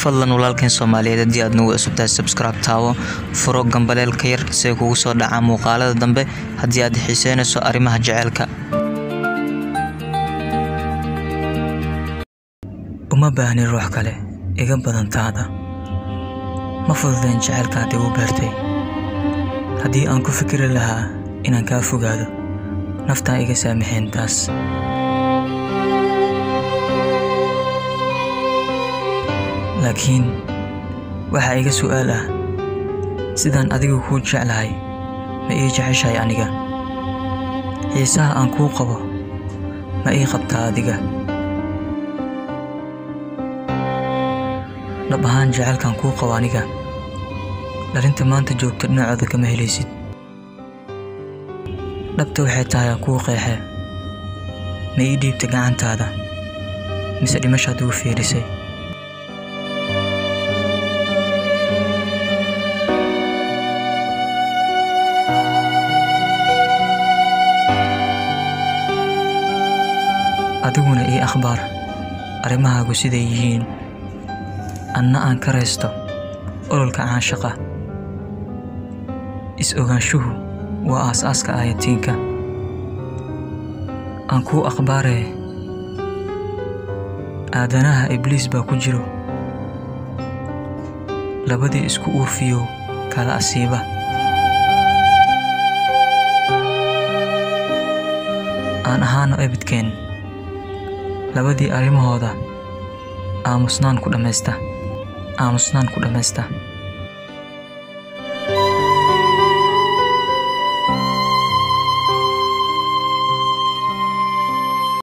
fadlan walaalkeen soomaaliyeed haddii aad nagu cusubtahay subscribe taawo furo gambaleelka yar si ay kugu soo dhacaan muuqaalada dambe haddii aad xiiseynayso arrimaha jaceylka uma baahni ruux kale iga badan taada ma fududeen jaceylka aad igu beertay haddii aan ku fikiri lahaa inaan kaa fogaado naftaa iga saamaxeen taas laakiin waxaa iga su'aal ah sidaan adigu kuu jeclahay ma ii jeceshahay aniga xiisaha aan kuu qabo ma ii qabtaa adiga dhab ahaan jaceylkaan kuu qabo aniga dhalinta maanta joogta dhinacooda kama helaysid dhabta waxay tahay aan kuu qeexe ma ii dhiibta gacantaada mise dhimashaad ugu fiirisay adiguna ii akhbaar arrimahaagu siday yihiin anna aan ka raysto ololka caanshaqa is-ogaanshuhu waa aas-aaska aayatiinka aan kuu akhbaaree aadanaha ibliis baa ku jiro labadii isku uufiyo kala asiiba aan ahaano ebidkeen labadii arrimahooda aamusnaan ku dhammaysta aamusnaan ku dhammaysta